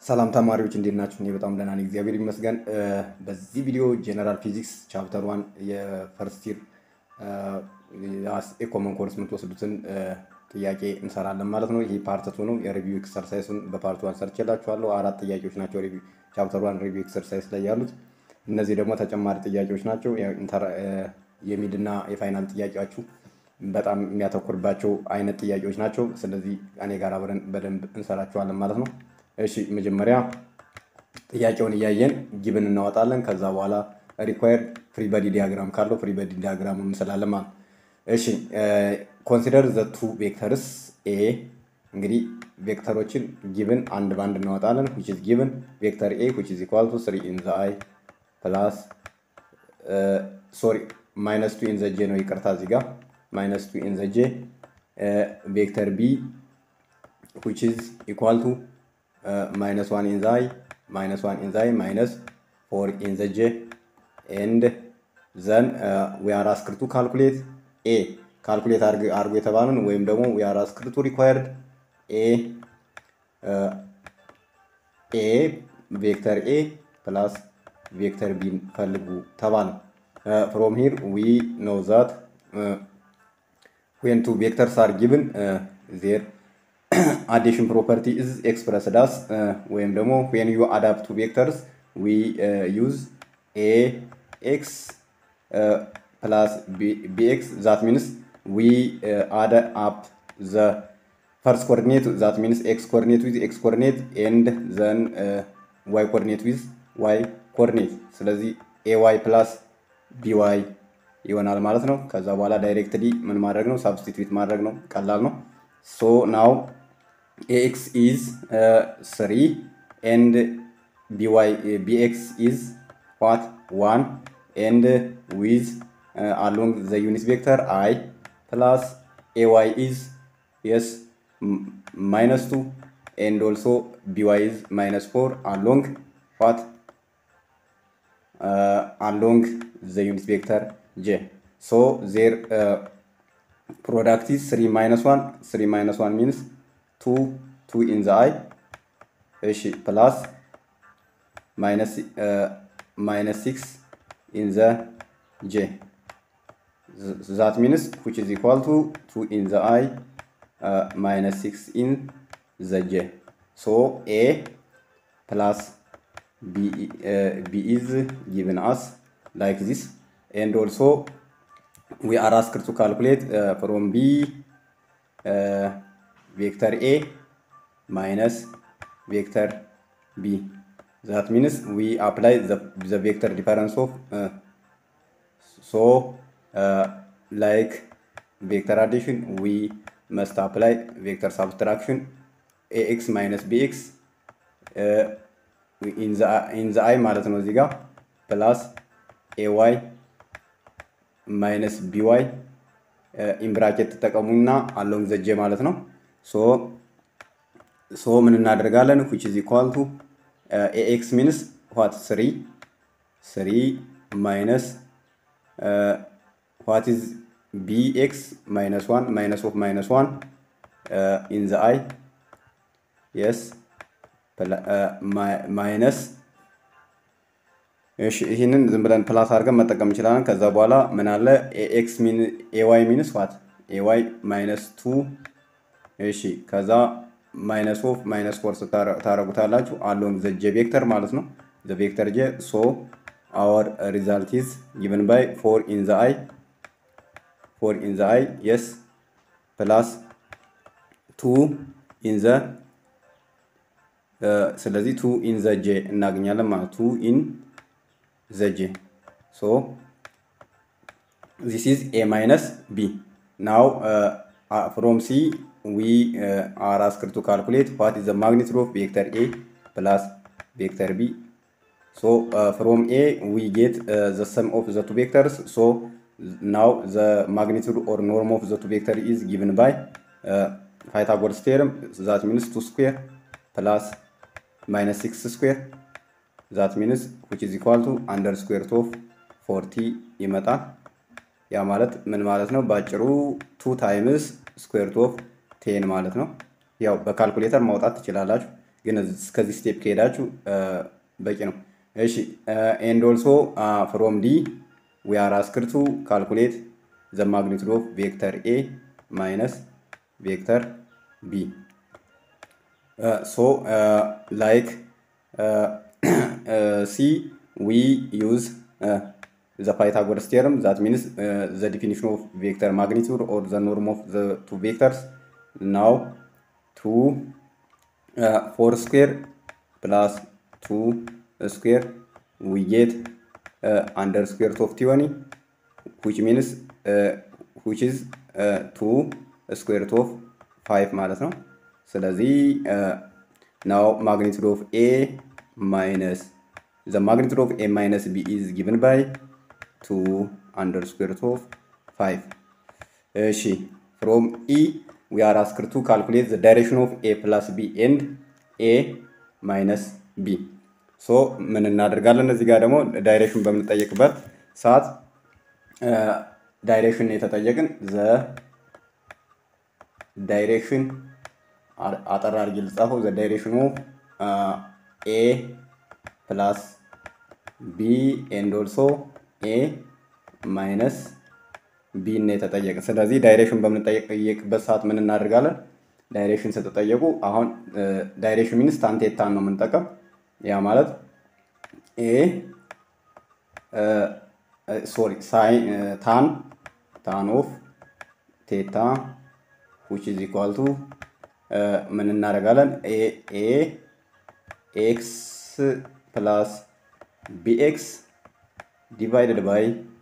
ሰላም ተማሪዎች እንዴት ናችሁ? እኔ በጣም ደህና ነኝ፣ እግዚአብሔር ይመስገን። በዚህ ቪዲዮ ጄኔራል ፊዚክስ ቻፕተር ዋን የፈርስት ይር የኮመን ኮርስ የምትወስዱትን ጥያቄ እንሰራለን ማለት ነው። ይህ ፓርት ቱ ነው። የሪቪው ኤክሰርሳይሱን በፓርት ዋን ሰርቼላችኋለሁ። አራት ጥያቄዎች ናቸው ቻፕተር ዋን ሪቪው ኤክሰርሳይስ ላይ ያሉት። እነዚህ ደግሞ ተጨማሪ ጥያቄዎች ናቸው። የሚድና የፋይናል ጥያቄያችሁ በጣም የሚያተኩርባቸው አይነት ጥያቄዎች ናቸው። ስለዚህ እኔ ጋር አብረን በደንብ እንሰራቸዋለን ማለት ነው። እሺ መጀመሪያ ጥያቄውን እያየን ጊብን እናወጣለን። ከዛ በኋላ ሪኳየርድ ፍሪ በዲ ዲያግራም ካለው ፍሪ በዲ ዲያግራም እንስላለን ማለት ነው። እሺ ኮንሲደር ዘ ቱ ቬክተርስ ኤ እንግዲህ ቬክተሮችን ጊብን አንድ በአንድ እናወጣለን። ዊች ኢዝ ጊብን ቬክተር ኤ ዊች ኢዝ ኢኳል ቱ ስሪ ኢን ዘ አይ ፕላስ ሶሪ ማይነስ ቱ ኢን ዘ ጄ ነው ይቅርታ፣ እዚህ ጋር ማይነስ ቱ ኢን ዘ ጄ ቬክተር ቢ ዊች ኢዝ ኢኳል ቱ ማይነስ ዋን ኢን ዘ አይ ማይነስ ዋን ኢን ዘ አይ ማይነስ ፎር ኢን ዘ ጄ ኤንድ ዘን ዊ አር አስክድ ቱ ካልኩሌት ኤ ካልኩሌት አድርጎ የተባለን ወይም ደግሞ ዊ አር አስክድ ቱ ሪኳየርድ ኤ ኤ ቬክተር ኤ ፕላስ ቬክተር ቢን ፈልጉ ተባለ። ፍሮም ሂር ዊ ኖ ዛት ዌን ቱ ቬክተርስ አር ጊቭን ዜር አዲሽን ፕሮፐርቲ ኢዝ ኤክስፕረስድ አስ ወይም ደግሞ ዌን ዩ አዳፕት ቱ ቬክተርስ ዊ ዩዝ ኤ ኤክስ ፕላስ ቢኤክስ ዛት ሚንስ ዊ አድ አፕ ዘ ፈርስት ኮኦርዲኔት ዛት ሚንስ ኤክስ ኮኦርዲኔት ዊዝ ኤክስ ኮኦርዲኔት ኤንድ ዘን ዋይ ኮኦርዲኔት ዊዝ ዋይ ኮኦርዲኔት። ስለዚህ ኤ ዋይ ፕላስ ቢዋይ ይሆናል ማለት ነው። ከዛ በኋላ ዳይሬክትሊ ምን ማድረግ ነው? ሳብስቲትዩት ማድረግ ነው። ቀላል ነው። ሶ ናው ኤክስ ኢዝ ስሪ ኤንድ ቢዋይ ቢኤክስ ኢዝ ዋት ዋን ኤንድ ዊዝ አሎንግ ዘ ዩኒት ቬክተር አይ ፕላስ ኤዋይ ኢዝ የስ ማይነስ ቱ ኤንድ ኦልሶ ቢዋይ ኢዝ ማይነስ ፎር አሎንግ ዋት አሎንግ ዘ ዩኒት ቬክተር ጄ ሶ ዜር product is 3 minus 1 3 minus 1 means 2 2 in the i እሺ plus minus uh, minus 6 in the j that means which is equal to 2 in the i uh, minus 6 in the j so a plus b uh, b is given us like this and also we are asked to calculate uh, from B uh, vector A minus vector B. That means we apply the, the vector difference of uh, so like vector addition we must apply vector subtraction ax minus bx in the in the i ማለት ነው እዚህ ጋር ፕላስ ay ማይነስ ቢዋይ ኢምብራኬት ተጠቀሙና አሎንግ ዘጄ ማለት ነው። ሶ ሶ ምን እናደርጋለን? ዊች ኢዝ ኢኳል ቱ ኤኤክስ ሚንስ ዋት ስሪ ስሪ ማይነስ ዋት ኢዝ ቢኤክስ ማይነስ ዋን ማይነስ ኦፍ ማይነስ ዋን ኢን ዘ አይ የስ ማይነስ እሺ ይህንን ዝም ብለን ፕላስ አድርገን መጠቀም እንችላለን። ከዛ በኋላ ምን አለ ኤክስ ኤዋይ ሚንስ ዋት ኤዋይ ማይነስ ቱ እሺ ከዛ ማይነስ ኦፍ ማይነስ ፎር ታረጉታላችሁ አሎንግ ዘ ጄ ቬክተር ማለት ነው። ዘ ቬክተር ጄ ሶ አወር ሪዛልት ኢዝ ጊቨን ባይ ፎር ኢን ዘ አይ ፎር ኢን ዘ አይ የስ ፕላስ ቱ ኢን ዘ ስለዚህ ቱ ኢን ዘ ጄ እናገኛለን ማለት ቱ ኢን the j. So this is a minus b. Now uh, uh, from C we uh, are asked to calculate what is the magnitude of vector A plus vector B. So from A we get the sum of the two vectors. So now the magnitude or norm of the two vector is given by Pythagoras theorem. That means 2 square plus minus 6 square ዛት ሚንስ ዊች ኢዝ ኢኳል ቱ አንደር ስኩዌር ኦፍ ፎርቲ ይመጣል። ያ ማለት ምን ማለት ነው? በአጭሩ ቱ ታይምስ ስኩዌር ኦፍ ቴን ማለት ነው። ያው በካልኩሌተር ማውጣት ትችላላችሁ፣ ግን እስከዚህ ስቴፕ ከሄዳችሁ በቂ ነው። እሺ ኤንድ ኦልሶ ፍሮም ዲ ዊ አር አስክድ ቱ ካልኩሌት ዘ ማግኒቱድ ኦፍ ቬክተር ኤ ማይነስ ቬክተር ቢ ሶ ላይክ ሲ ዊ ዩዝ the Pythagoras theorem that means uh, the definition of vector magnitude or the norm of the two vectors now 2 uh, 4 square plus 2 square we get uh, under square root of 20 which means uh, which is uh, 2 square root of 5 ማለት ነው ስለዚህ now magnitude of a minus the magnitude of a minus b is given by 2 under square root of 5 እሺ from e we are asked to calculate the direction of a plus b and a minus b ሶ ምን እናደርጋለን እዚህ ጋር ደግሞ ዳይሬክሽን በምንጠየቅበት ሰዓት ዳይሬክሽን የተጠየቅን ዘ ዳይሬክሽን አጠር አድርጌ ልጻፈው ዘ ዳይሬክሽን ኦፍ ኤ ፕላስ ቢ ኤንድ ኦልሶ ኤ ማይነስ ቢ እና የተጠየቀ ስለዚህ ዳይሬክሽን በምንጠየቅበት ሰዓት ምን እናደርጋለን? ዳይሬክሽን ስትጠየቁ አሁን ዳይሬክሽን ሚንስ ታን ቴታን ነው የምንጠቀም። ያ ማለት ኤ ሶሪ ሳይን ታን ታን ኦፍ ቴታ ዊች ኢዝ ኢኳል ቱ ምን እናደርጋለን? ኤ ኤክስ ፕላስ ቢኤክስ ዲቫይደድ ባይ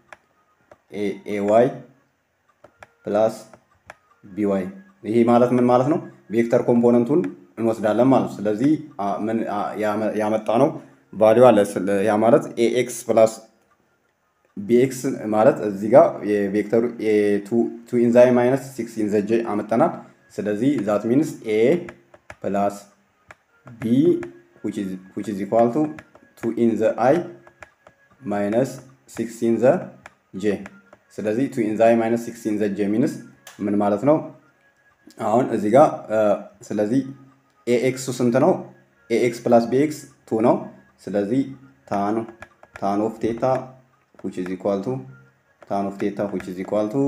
ኤዋይ ፕላስ ቢዋይ ይሄ ማለት ምን ማለት ነው? ቬክተር ኮምፖነንቱን እንወስዳለን ማለት ነው። ስለዚህ ምን ያመጣ ነው ቫሊዩ አለ። ያ ማለት ኤኤክስ ፕላስ ቢኤክስ ማለት እዚህ ጋር የቬክተሩ ቱ ኢንዛይ ማይነስ ሲክስ ኢንዘጀ አመጠናል። ስለዚህ ዛት ሚንስ ኤ ፕላስ ቢ ዊች ኢዝ ኢኳል ቱ ቱ ኢን ዘ አይ ማይነስ ሲክስ ኢን ዘ ጄ ስለዚህ ቱ ኢን ዘ አይ ማይነስ ሲክስ ኢን ዘ ጄ ሚንስ ምን ማለት ነው? አሁን እዚህ ጋር ስለዚህ ኤኤክሱ ስንት ነው? ኤኤክስ ፕላስ ቢኤክስ ቱ ነው። ስለዚህ ታን ታን ኦፍ ቴታ ዊች ኢዝ ኢኳል ቱ ታን ኦፍ ቴታ ዊች ኢዝ ኢኳል ቱ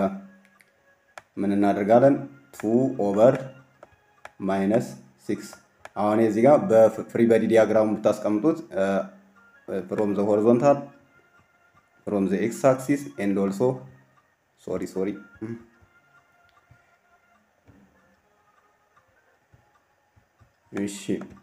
ምን እናደርጋለን? ቱ ኦቨር ማይነስ ሲክስ አሁን እዚህ ጋር በፍሪ በዲ ዲያግራሙ ብታስቀምጡት ፍሮም ዘ ሆሪዞንታል ፍሮም ዘ ኤክስ አክሲስ ኤንድ ኦልሶ ሶሪ ሶሪ እሺ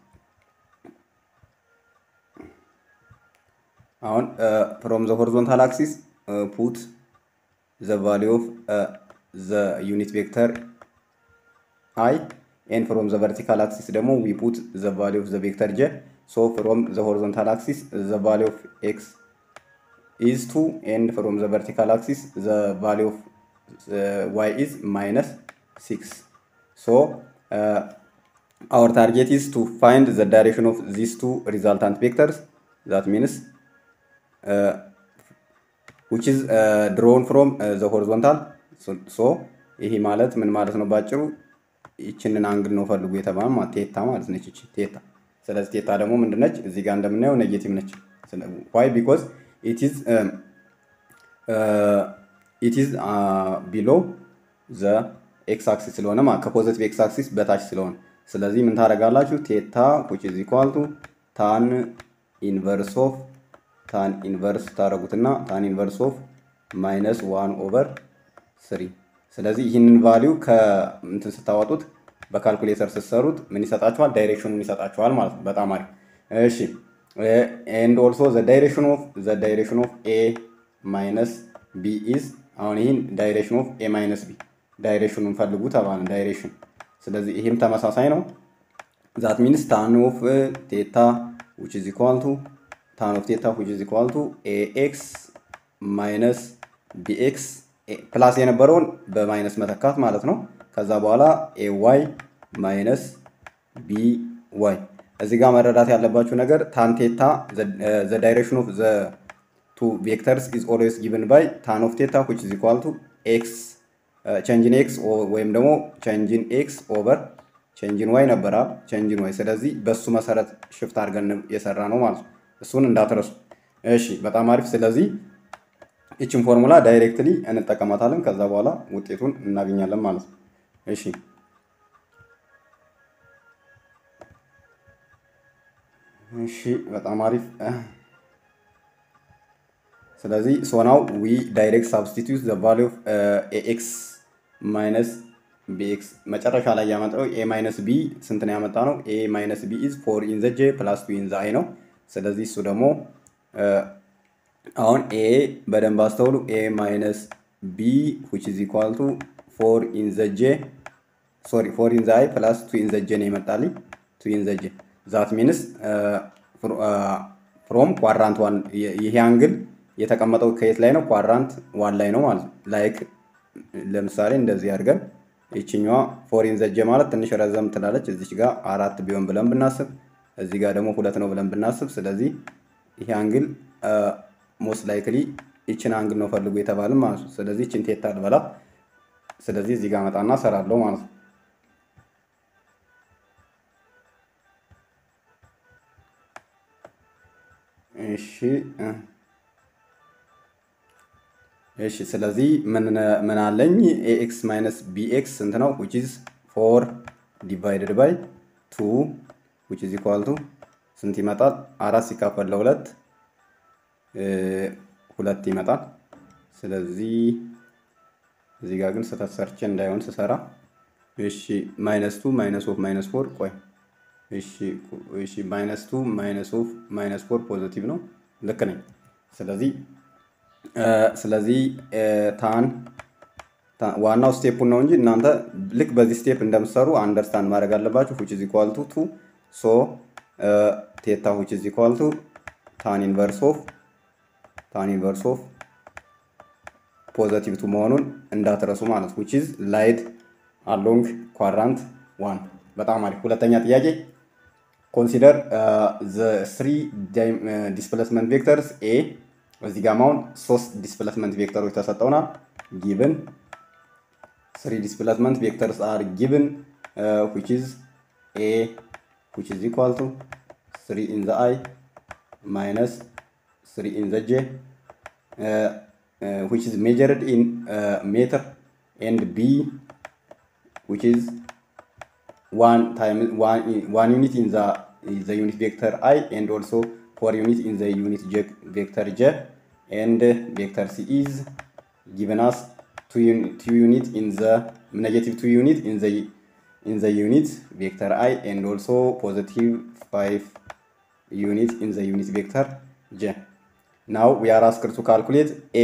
አሁን ፍሮም ዘ ሆሪዞንታል አክሲስ ፑት ዘ ቫሊዩ ኦፍ ዘ ዩኒት ቬክተር አይ ኤንድ ፍሮም ዘ ቨርቲካል አክሲስ ደግሞ ዊ ፑት ዘ ቫሊዩ ኦፍ ዘ ቬክተር ጀ ሶ ፍሮም ዘ ሆሪዞንታል አክሲስ ዘ ቫሊዩ ኦፍ ኤክስ ኢዝ ቱ ኤንድ ፍሮም ዘ ቨርቲካል አክሲስ ዘ ቫሊዩ ኦፍ ዋይ ኢዝ ማይነስ ሲክስ ሶ our target is to find the direction of these two resultant vectors that means uh, which is uh, drawn from uh, the horizontal so, so ይሄ ማለት ምን ማለት ነው ባጭሩ ይችንን አንግል ነው ፈልጉ የተባለ ማለት ቴታ ማለት ነች ይቺ ቴታ ስለዚህ ቴታ ደግሞ ምንድነች እዚህ ጋር እንደምናየው ኔጌቲቭ ነች ዋይ ቢኮዝ ኢት ኢዝ ኢት ኢዝ ቢሎ ዘ ኤክስ አክሲስ ስለሆነ ከፖዘቲቭ ኤክስ አክሲስ በታች ስለሆነ ስለዚህ ምን ታደርጋላችሁ? ቴታ ዊች ኢዝ ኢኳል ቱ ታን ኢንቨርስ ኦፍ ታን ኢንቨርስ ታደርጉትና ታን ኢንቨርስ ኦፍ ማይነስ ዋን ኦቨር ስሪ። ስለዚህ ይህንን ቫሊዩ ከእንትን ስታወጡት በካልኩሌተር ስትሰሩት ምን ይሰጣችኋል? ዳይሬክሽኑን ይሰጣችኋል ማለት ነው። በጣም አሪፍ። እሺ ኤንድ ኦልሶ ዘ ዳይሬክሽን ኦፍ ዘ ዳይሬክሽን ኦፍ ኤ ማይነስ ቢ ኢዝ አሁን ይህን ዳይሬክሽን ኦፍ ኤ ማይነስ ቢ ዳይሬክሽኑን ፈልጉ ተባለ። ዳይሬክሽን ስለዚህ ይህም ተመሳሳይ ነው። ዛት ሚንስ ታን ኦፍ ቴታ ዊች ኢዝ ኢኳል ቱ ታን ኦፍ ቴታ ዊች ኢዝ ኢኳል ቱ ኤኤክስ ማይነስ ቢኤክስ ፕላስ የነበረውን በማይነስ መተካት ማለት ነው። ከዛ በኋላ ኤ ዋይ ማይነስ ቢ ዋይ። እዚህ ጋር መረዳት ያለባችሁ ነገር ታን ቴታ ዘ ዳይሬክሽን ኦፍ ዘ ቱ ቬክተርስ ኢዝ ኦልዌይስ ጊቭን ባይ ታን ኦፍ ቴታ ዊች ኢዝ ኢኳል ቱ ኤክስ ቼንጅን ኤክስ ወይም ደግሞ ቼንጅን ኤክስ ኦቨር ቼንጅን ዋይ ነበራ ቼንጅን ዋይ። ስለዚህ በሱ መሰረት ሽፍት አድርገን የሰራ ነው ማለት ነው። እሱን እንዳትረሱ እሺ። በጣም አሪፍ። ስለዚህ ይችን ፎርሙላ ዳይሬክትሊ እንጠቀማታለን። ከዛ በኋላ ውጤቱን እናገኛለን ማለት ነው። እሺ እሺ በጣም አሪፍ። ስለዚህ ሶናው ዊ ዳይሬክት ሳብስቲቱት ዘ ቫሉ ኦፍ ኤክስ ማይነስ ቢኤክስ መጨረሻ ላይ ያመጣው ኤ ማይነስ ቢ ስንት ነው ያመጣ ነው? ኤ ማይነስ ቢ ኢዝ ፎር ኢን ዘ ጄ ፕላስ ቱ ኢን ዘ አይ ነው። ስለዚህ እሱ ደግሞ አሁን ኤ በደንብ አስተውሉ። ኤ ማይነስ ቢ ዊች ኢዝ ኢኳል ቱ ፎር ኢን ዘ ጄ ሶሪ ፎር ኢን ዘ አይ ፕላስ ቱ ኢን ዘ ጄ ነው የመጣልኝ ቱ ኢን ዘ ጄ ዛት ሚንስ ፍሮም ኳድራንት ዋን ይሄ አንግል የተቀመጠው ከየት ላይ ነው? ኳድራንት ዋን ላይ ነው ማለት ነው። ላይክ ለምሳሌ እንደዚህ አድርገን ይችኛዋ ፎሪን ዘጀ ማለት ትንሽ ረዘም ትላለች። እዚች ጋር አራት ቢሆን ብለን ብናስብ፣ እዚህ ጋር ደግሞ ሁለት ነው ብለን ብናስብ፣ ስለዚህ ይሄ አንግል ሞስት ላይክሊ ይችን አንግል ነው ፈልጉ የተባልን ማለት ነው። ስለዚህ ይችን ቴታ ልበላ። ስለዚህ እዚህ ጋር መጣና ሰራለሁ ማለት ነው። እሺ እሺ ስለዚህ ምን አለኝ ኤኤክስ ማይነስ ቢኤክስ ስንት ነው? ዊች ኢዝ ፎር ዲቫይድድ ባይ ቱ ዊች ኢዝ ኢኳል ቱ ስንት ይመጣል? አራት ሲካፈል ለሁለት ሁለት ይመጣል። ስለዚህ እዚህ ጋር ግን ስህተት ሰርቼ እንዳይሆን ስሰራ እሺ ማይነስ ቱ ማይነስ ኦፍ ማይነስ ፎር ቆይ እሺ እሺ ማይነስ ቱ ማይነስ ኦፍ ማይነስ ፎር ፖዚቲቭ ነው። ልክ ነኝ። ስለዚህ ስለዚህ ታን ዋናው ስቴፑን ነው እንጂ እናንተ ልክ በዚህ ስቴፕ እንደምትሰሩ አንደርስታንድ ማድረግ አለባችሁ። ዊች ኢዝ ኢኳል ቱ ቱ ሶ ቴታ ዊች ኢዝ ኢኳል ቱ ታን ኢንቨርስ ኦፍ ታን ኢንቨርስ ኦፍ ፖዘቲቭ ቱ መሆኑን እንዳትረሱ ማለት ዊች ኢዝ ላይድ አሎንግ ኳድራንት ዋን። በጣም አሪፍ። ሁለተኛ ጥያቄ ኮንሲደር ዘ ስሪ ዲስፕሌስመንት ቬክተርስ ኤ እዚህ ጋር አሁን ሶስት ዲስፕሌስመንት ቬክተሮች ተሰጠውናል። ጊቭን ስሪ ዲስፕሌስመንት ቬክተርስ አር ጊቭን ዊች ኢዝ ኤ ዊች ኢዝ ኢኳል ቱ ስሪ ኢን ዘ አይ ማይነስ ስሪ ኢን ዘ ጄ ዊች ኢዝ ሜጀርድ ኢን ሜትር ኤንድ ቢ ዊች ኢዝ one time one one unit in the in the unit vector i and also four unit in the unit j vector j and vector c is given us two, un, two unit in the negative two unit in the in the unit vector i and also positive five unit in the unit vector j now we are asked to calculate a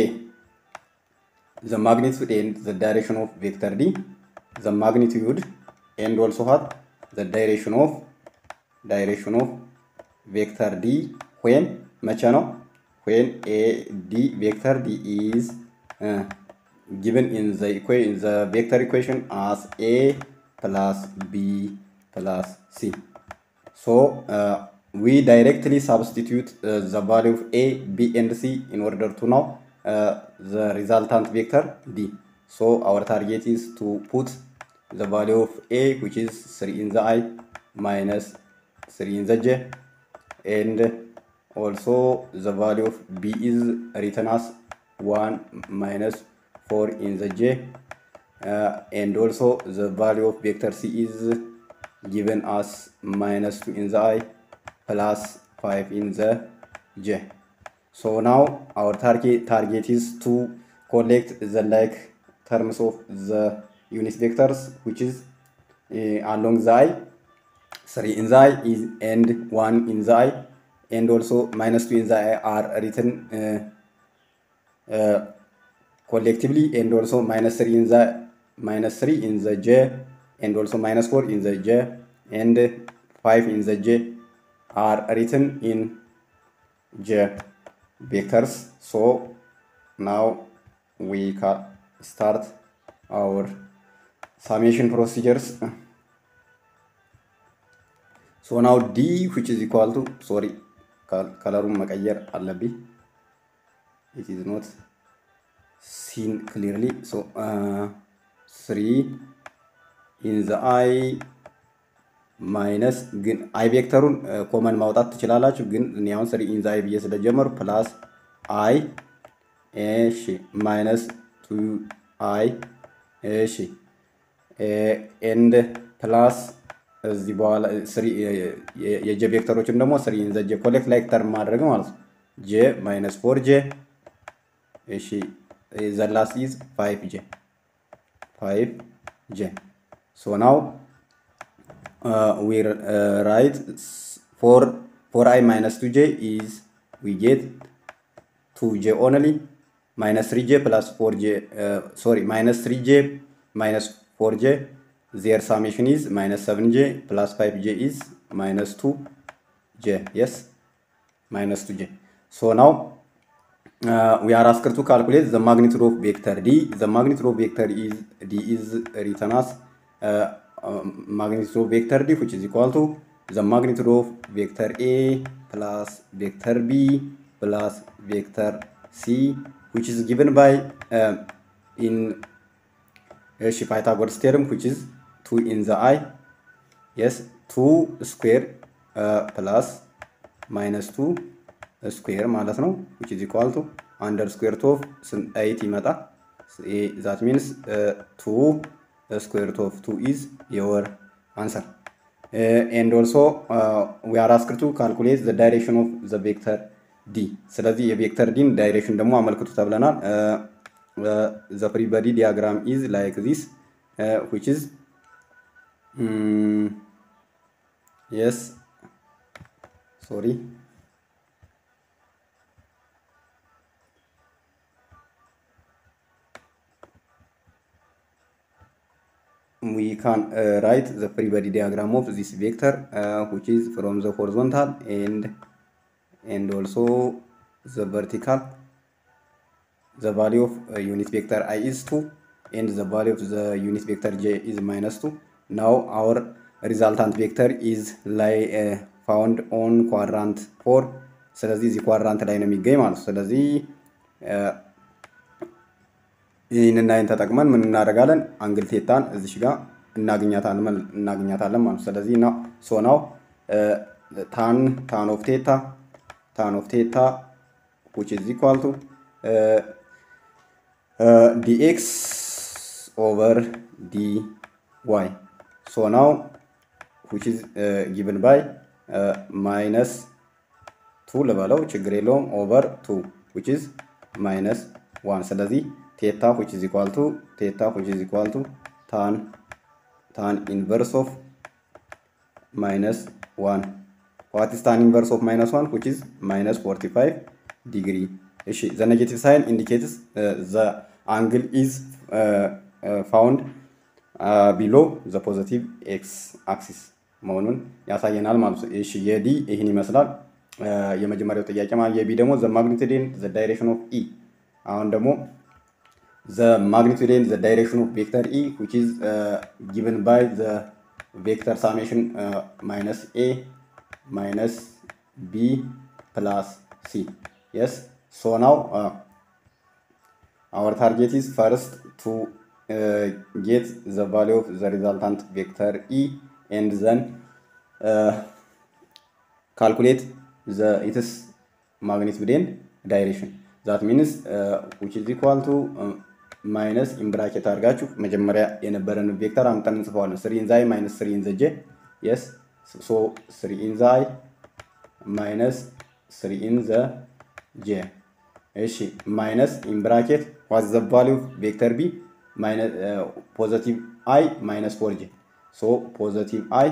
the magnitude and the direction of vector d the magnitude and also what the direction of direction of vector d when መቼ ነው when a d vector d is uh, given in the equation in the vector equation as a plus b plus c so uh, we directly substitute uh, the value of a b and c in order to know uh, the resultant vector d so our target is to put the value of a which is 3 in the i minus 3 in the j and also the value of b is written as 1 minus 4 in the j uh, and also the value of vector c is given as minus 2 in the i plus 5 in the j so now our target target is to collect the like terms of the unit vectors which is uh, along the i 3 in the i is and 1 in the i and also minus 2 in the i are written uh, uh, collectively and also minus 3 in the minus 3 in the j and also minus 4 in the j and 5 in the j are written in j vectors so now we can start our summation procedures. So now D which is equal to sorry ከለሩን መቀየር አለብኝ it is not seen clearly so uh, 3 in the eye ማይነስ ግን አይ ቬክተሩን ኮመን ማውጣት ትችላላችሁ። ግን እኔ አሁን ስሪ ኢን ዘ አይ ብዬ ስለጀመሩ ፕላስ አይ እሺ ማይነስ ቱ አይ እሺ ኤንድ ፕላስ እዚህ በኋላ የጄ ቬክተሮችን ደግሞ ስሪ ኢን ዘ ጄ ኮሌክት ላይክ ተርም ማድረግ ማለት ነው። ጄ ማይነስ ፎር ጄ እሺ ዘላስ ኢዝ ፋይቭ ጄ ፋይቭ ጄ ሶ ናው ዊ ራይት ፎር ፎር አይ ማይነስ ቱ ጄ ኢዝ ዊ ጌት ቱ ጄ ኦንሊ ማይነስ ትሪ ጄ ፕላስ ፎር ጄ ሶሪ ማይነስ ትሪ ጄ ማይነስ ፎር ጄ ዜር ሳሜሽን ኢዝ ማይነስ ሰቨን ጄ ፕላስ ፋይቭ ጄ ኢዝ ማይነስ ቱ ጄ የስ ማይነስ ቱ ጄ ሶ ናው we are asked to calculate the magnitude of vector d. The magnitude of vector is d is written as uh, uh, magnitude of vector d, which is equal to the magnitude of vector a plus vector b plus vector c, which is given by uh, in uh, Pythagoras theorem, which is 2 in the i. Yes, 2 square uh, plus minus 2 ስኩዌር ማለት ነው which is equal to under square of 8 ይመጣ that means uh, 2 square root of 2 is your answer uh, and also uh, we are asked to calculate the direction of the vector d ስለዚህ የቬክተር ዲን ዳይሬክሽን ደግሞ አመልክቱ ተብለናል the free body diagram is like this uh, which is um, yes sorry we can uh, write the free body diagram of this vector uh, which is from the horizontal and and also the vertical the value of uh, unit vector i is 2 and the value of the unit vector j is minus 2 now our resultant vector is lie uh, found on quadrant 4 ስለዚህ እዚህ ኳድራንት ላይ ነው የሚገኝ ማለት ነው ስለዚህ ይህንን አይን ተጠቅመን ምን እናደርጋለን? አንግል ቴታን እዚሽ ጋር እናገኛታለን እናገኛታለን ማለት ነው። ስለዚህ ነው ሶ ናው ታን ታን ኦፍ ቴታ ታን ኦፍ ቴታ which is equal to uh, uh, dx over dy. So now which is uh, given by uh, minus 2 ልበለው ችግር የለውም ኦቨር 2 which is minus 1 ስለዚህ ቴታ which is equal to ቴታ which is equal to tan tan inverse of minus 1 what is tan inverse of minus 1 which is minus 45 degree እሺ the negative sign indicates uh, the angle is uh, uh, found uh, below the positive x axis መሆኑን ያሳየናል ማለት ነው። እሺ የዲ ይህን ይመስላል። የመጀመሪያው ጥያቄ ማለት የቢ ደግሞ the magnitude and the direction of E አሁን ደግሞ the magnitude and the direction of vector E which is uh, given by the vector summation uh, minus A minus B plus C. Yes. So now uh, our target is first to uh, get the value of the resultant vector E and then uh, calculate the its magnitude and direction. That means uh, which is equal to uh, ማይነስ ኢምብራኬት አድርጋችሁ መጀመሪያ የነበረን ቬክተር አምጠን እንጽፈዋለን። ስሪ ኢንዛይ ማይነስ ስሪ ኢንዘ ጄ የስ ሶ ስሪ ኢንዛይ ማይነስ ስሪ ኢንዘ ጄ እሺ ማይነስ ኢምብራኬት ዋት ዘ ቫሊው ቬክተር ቢ ፖዘቲቭ አይ ማይነስ ፎር ጄ ሶ ፖዘቲቭ አይ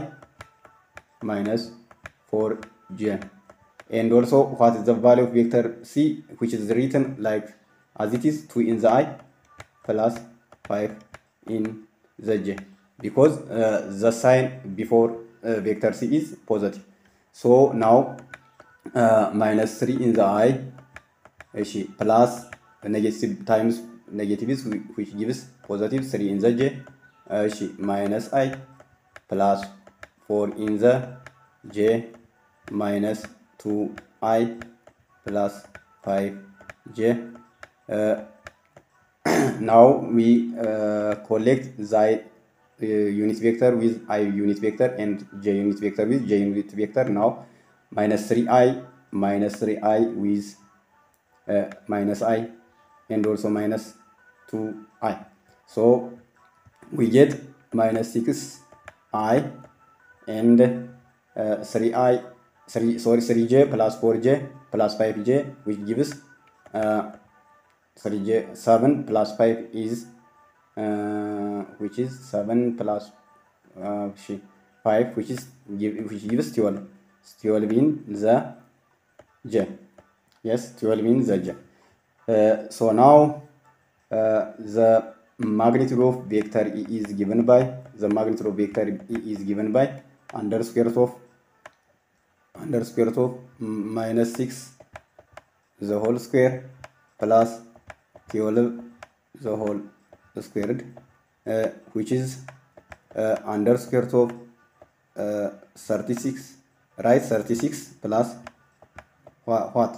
ማይነስ ፎር ጄ and also what is the value of vector c which is written like as it is 2 in the i plus 5 in the j because uh, the sign before uh, vector c is positive so now uh, minus 3 in the i እሺ plus negative times negative is which gives positive 3 in the j እሺ minus i plus 4 in the j minus 2i plus 5j uh, now we uh, collect the unit vector with i unit vector and j unit vector with j unit vector now minus 3i minus 3i with uh, minus i and also minus 2i so we get minus 6i and uh, 3i 3 sorry 3j plus 4j plus 5j which gives uh, 3j 7 plus 5 is uh, which is 7 plus uh, 5 which is give, which gives 12 12 in the j yes 12 in the j uh, so now uh, the magnitude of vector e is given by the magnitude of vector e is given by under square root of under square root of minus 6 the whole square plus 12 the whole squared uh, which is uh, under square root of uh, 36 right 36 plus what, what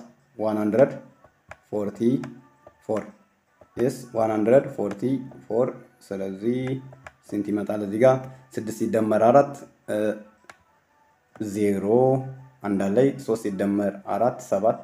144 yes 144 ስለዚህ ስንት ይመጣል እዚህ ጋር ስድስት ሲደመር አራት ዜሮ አንድ ላይ ሶስት ሲደመር አራት ሰባት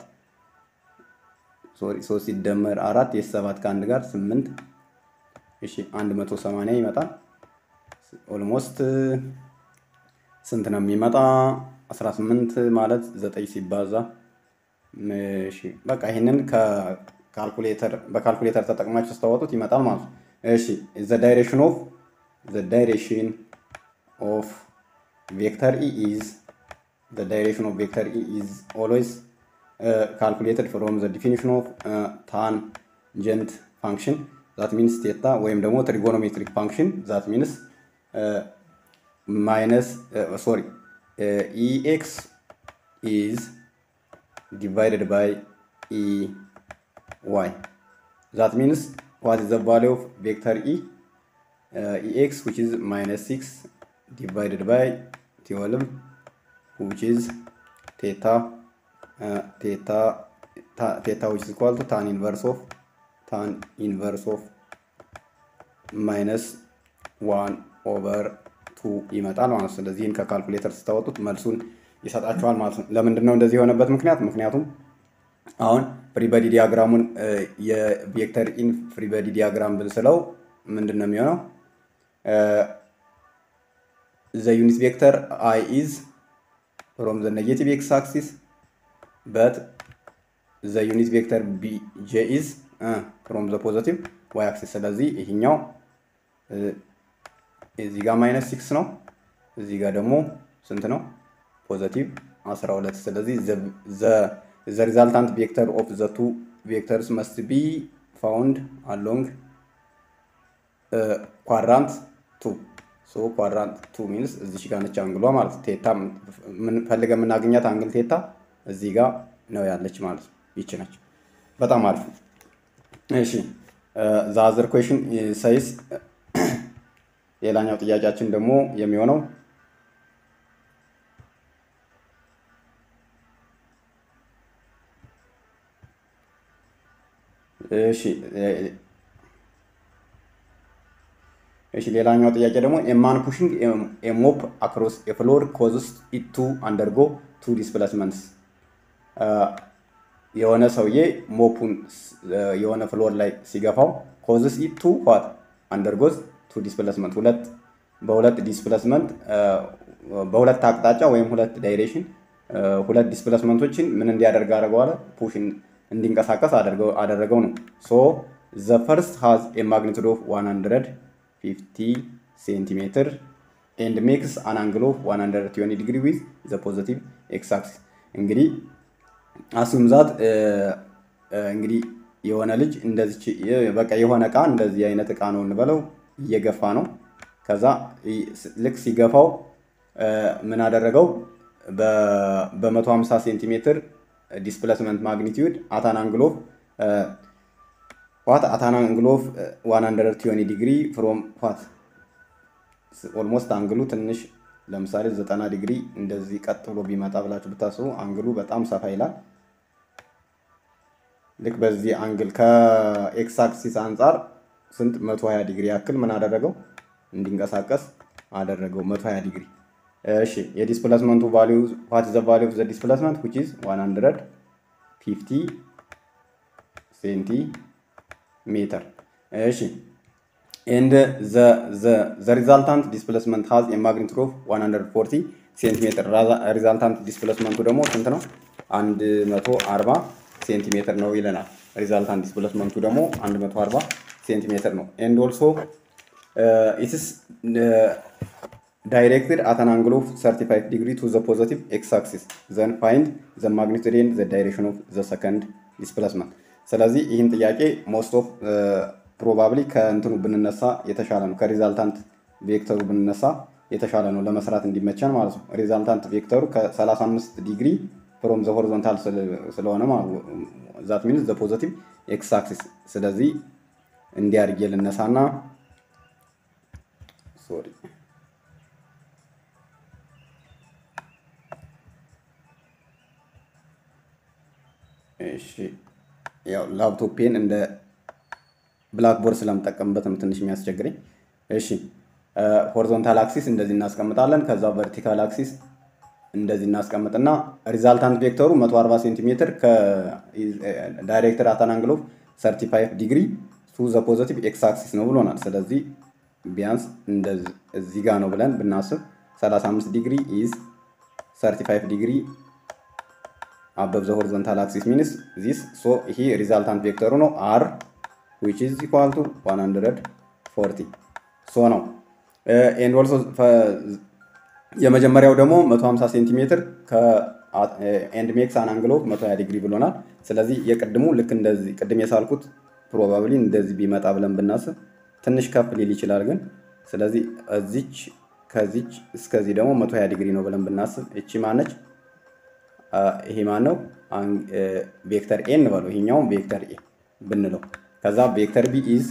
ሶሪ ሶስት ሲደመር አራት የሰባት ከአንድ ጋር ስምንት እሺ አንድ መቶ ሰማንያ ይመጣል። ኦልሞስት ስንት ነው የሚመጣ? 18 ማለት ዘጠኝ ሲባዛ እሺ በቃ ይሄንን ከካልኩሌተር በካልኩሌተር ተጠቅማችሁ ስታወጡት ይመጣል ማለት ነው። እሺ ዘ ዳይሬክሽን ኦፍ ዘ ዳይሬክሽን ኦፍ ቬክተር ኢ ኢዝ ዘ ዳይሬክሽን ኦፍ ቬክተር ኢ ኢዝ ኦልዌይስ ካልኩሌትድ ፍሮም ዘ ዲፊኒሽን ኦፍ ታንጀንት ፋንክሽን ዛት ሚንስ ቴታ ወይም ደግሞ ትሪጎኖሜትሪክ ፋንክሽን ዛት ሚንስ ማይነስ ሶሪ ኢኤክስ ኢዝ divided by e y. That means what is the value of vector e? Uh, ex which is minus 6 divided by 12 which is theta uh, theta ta, theta which is equal to tan inverse of tan inverse of minus 1 over 2 ይመጣል ማለት ነው። ስለዚህ ይህን ከካልኩሌተር ስታወጡት መልሱን ይሰጣቸዋል ማለት ነው። ለምንድን ነው እንደዚህ የሆነበት ምክንያት? ምክንያቱም አሁን ፍሪበዲ ዲያግራሙን የቬክተር ኢን ፍሪበዲ ዲያግራም ብንስለው ምንድን ነው የሚሆነው? ዘ ዩኒት ቬክተር አይ ኢዝ ፍሮም ዘ ኔጌቲቭ ኤክስ አክሲስ በት ዘ ዩኒት ቬክተር ቢ ጄ ኢዝ ፍሮም ዘ ፖዘቲቭ ዋይ አክሲስ። ስለዚህ ይሄኛው እዚህ ጋር ማይነስ ሲክስ ነው፣ እዚህ ጋር ደግሞ ስንት ነው? ፖዘቲቭ 12 ስለዚህ ዘ ሪዛልታንት ቬክተር ኦፍ ዘ ቱ ቬክተርስ መስት ቢ ፋውንድ አሎንግ ኳድራንት ቱ ሶ ኳድራንት ቱ ሚንስ እዚች ጋር ነች አንግሏ ማለት ቴታ ፈልገ የምናገኛት አንግል ቴታ እዚህ ጋር ነው ያለች ማለት ነው። ይች ነች። በጣም አሪፍ። እሺ ዛዘር ኩዌሽን ሳይስ ሌላኛው ጥያቄያችን ደግሞ የሚሆነው እሺ እሺ ሌላኛው ጥያቄ ደግሞ ኤማን ፑሽንግ ኤሞፕ አክሮስ ኤፍሎር ኮዝስ ኢት ቱ አንደርጎ ቱ ዲስፕሌስመንትስ የሆነ ሰውዬ ሞፑን የሆነ ፍሎር ላይ ሲገፋው ኮዝስ ኢት ቱ ዋት አንደርጎዝ ቱ ዲስፕሌስመንት ሁለት በሁለት ዲስፕሌስመንት በሁለት አቅጣጫ ወይም ሁለት ዳይሬክሽን ሁለት ዲስፕሌስመንቶችን ምን እንዲያደርግ አደረገዋለ ፑሽ እንዲንቀሳቀስ አደረገው ነው። ሶ ዘ ፈርስት ሃዝ ኤ ማግኒቱድ ኦፍ 150 ሴንቲሜትር ኤንድ ሜክስ አን አንግል ኦፍ 120 ዲግሪ ዊዝ ዘ ፖዘቲቭ ኤክስ አክሲስ። እንግዲህ አሱም ዛት እንግዲህ የሆነ ልጅ እንደዚች በቃ የሆነ እቃ እንደዚህ አይነት እቃ ነው እንበለው እየገፋ ነው። ከዛ ልክ ሲገፋው ምን አደረገው በ150 ሴንቲሜትር ዲስፕሌስመንት ማግኒቲዩድ አታን አንግል ኦፍ ዋት አታን አንግል ኦፍ 120 ዲግሪ ፍሮም ዋት ኦልሞስት አንግሉ ትንሽ ለምሳሌ 90 ዲግሪ እንደዚህ ቀጥ ብሎ ቢመጣ ብላችሁ ብታስቡ አንግሉ በጣም ሰፋ ይላል። ልክ በዚህ አንግል ከኤክስ አክሲስ አንጻር ስንት 120 ዲግሪ ያክል ምን አደረገው እንዲንቀሳቀስ አደረገው 120 ዲግሪ። እሺ የዲስፕሌስመንቱ ቫሊዩ ዋት ዘ ቫሊዩ ኦፍ ዘ ዲስፕሌስመንት which is 150 ሴንቲሜትር። እሺ ኤንድ ዘ ሪዛልታንት ዲስፕሌስመንት ሃዝ ኤ ማግኒቱድ ኦፍ 140 ሴንቲሜትር። ሪዛልታንት ዲስፕሌስመንቱ ደግሞ ስንት ነው? 140 ሴንቲሜትር ነው ይለናል። ሪዛልታንት ዲስፕሌስመንቱ ደግሞ 140 ሴንቲሜትር ነው። ኤንድ ኦልሶ ኢትስ ዳይሬክትድ አት አን አንግል ኦፍ 35 ዲግሪ ቱ ዘ ፖዘቲቭ ኤክስ አክሲስ ዘን ፋይንድ ዘ ማግኒቱድ ኤንድ ዘ ዳይሬክሽን ኦፍ ዘ ሰከንድ ዲስፕሌስመንት። ስለዚህ ይህን ጥያቄ ሞስት ኦፍ ፕሮባብሊ ከእንትኑ ብንነሳ የተሻለ ነው። ከሪዛልታንት ቬክተሩ ብንነሳ የተሻለ ነው ለመስራት እንዲመቸን ማለት ነው። ሪዛልታንት ቬክተሩ ከ35 ዲግሪ ፍሮም ዘ ሆሪዞንታል ስለሆነ ዛት ሚንስ ዘ ፖዘቲቭ ኤክስ አክሲስ። ስለዚህ እንዲያርጌ ልነሳና ሶሪ እሺ ያው ላፕቶፔን እንደ ብላክቦርድ ስለምጠቀምበት ነው ትንሽ የሚያስቸግረኝ። እሺ ሆሪዞንታል አክሲስ እንደዚህ እናስቀምጣለን። ከዛ ቨርቲካል አክሲስ እንደዚህ እናስቀምጥና ሪዛልታንት ቬክተሩ 140 ሴንቲሜትር ከዳይሬክተር አት አን አንግል ኦፍ 35 ዲግሪ ቱ ዘ ፖዘቲቭ ኤክስ አክሲስ ነው ብሎናል። ስለዚህ ቢያንስ እዚህ ጋር ነው ብለን ብናስብ 35 ዲግሪ ኢዝ 35 ዲግሪ አበብ ዘ ሆሪዞንታል አክሲስ ሚንስ ዚስ ሶ ይሄ ሪዛልታንት ቬክተሩ ነው አር ዊች ኢዝ ኢኳል ቱ 140 ሶ ነው ኤንድ ኦልሶ የመጀመሪያው ደግሞ 150 ሴንቲሜትር ኤንድ ሜክስ አን አንግል ኦፍ 120 ዲግሪ ብሎናል። ስለዚህ የቅድሙ ልክ እንደዚህ ቅድም የሳልኩት ፕሮባብሊ እንደዚህ ቢመጣ ብለን ብናስብ ትንሽ ከፍ ሊል ይችላል ግን ስለዚህ እዚች ከዚች እስከዚህ ደግሞ 120 ዲግሪ ነው ብለን ብናስብ እቺ ማነች? ይሄ ማን ነው? ቬክተር ኤ እንበለው። ይሄኛውም ቬክተር ኤ ብንለው ከዛ ቬክተር ቢ ኢዝ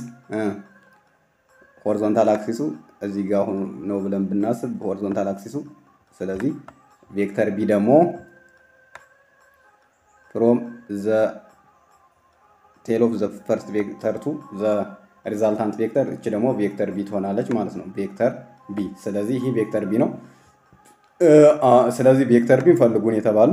ሆሪዞንታል አክሲሱ እዚህ ጋር ነው ብለን ብናስብ ሆሪዞንታል አክሲሱ። ስለዚህ ቬክተር ቢ ደግሞ ፍሮም ዘ ቴል ኦፍ ዘ ፈርስት ቬክተር ቱ ዘ ሪዛልታንት ቬክተር እች ደግሞ ቬክተር ቢ ትሆናለች ማለት ነው። ቬክተር ቢ ስለዚህ ይህ ቬክተር ቢ ነው። ስለዚህ ቬክተር ቢ ፈልጉን የተባሉ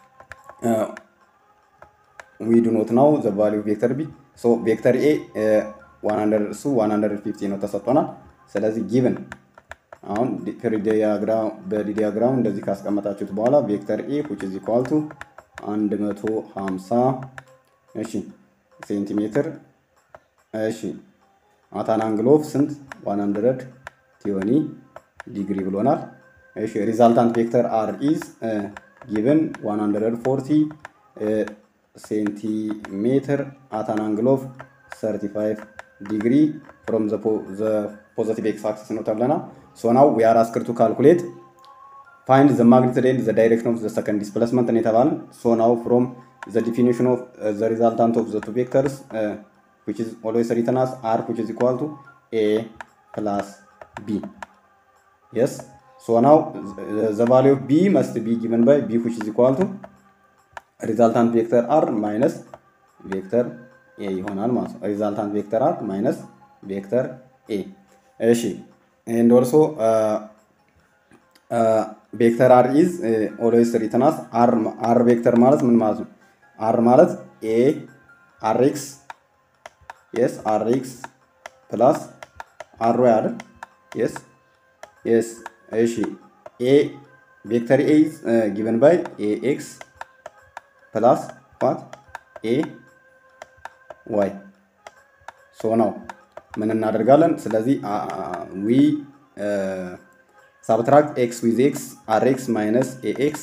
ዊ ዱ ኖት ናው ዘ ቫሊዩ ቬክተር ቢ ሶ ቬክተር ኤ እሱ 150 ነው ተሰጥቶናል። ስለዚህ ጊቭን አሁን በዲያግራም እንደዚህ ካስቀመጣችሁት በኋላ ቬክተር ኤ ዊች ኢዝ ኢኳል ቱ 150 እሺ ሴንቲሜትር እሺ አታን አንግል ኦፍ ስንት 100 ቲዮኒ ዲግሪ ብሎናል። እሺ ሪዛልታንት ቬክተር አር ኢዝ ጊቭን 140 ሴንቲሜትር አታን አንግል ኦፍ 35 ዲግሪ ፍሮም ዘ ፖዘቲቭ ኤክስ አክሲስ ነው ተብለናል። ሶ ናው ዊ አር አስክድ ቱ ካልኩሌት ፋይንድ ዘ ማግኒቱድ ኤንድ ዘ ዳይሬክሽን ኦፍ ዘ ሰከንድ ዲስፕሌስመንት ነው የተባለን። ሶ ናው ፍሮም ዘ ዲፊኒሽን ኦፍ ዘ ሪዛልታንት ኦፍ ዘ ቱ ቬክተርስ which is always written as r which is equal to a plus b. Yes. So now the value of b must be given by b which is equal to resultant vector r minus vector a ይሆናል ማለት ነው። resultant vector r minus vector a እሺ and also uh, uh, vector r is uh, always written as r r vector ማለት ምን ማለት ነው? r ማለት a rx yes rx plus ry አይደል? yes yes እሺ a vector a is uh, given by ax plus what a y ሶ ነው ምን እናደርጋለን? ስለዚህ ዊ ሳብትራክት ኤክስ ዊዝ ኤክስ አር ኤክስ ማይነስ ኤ ኤክስ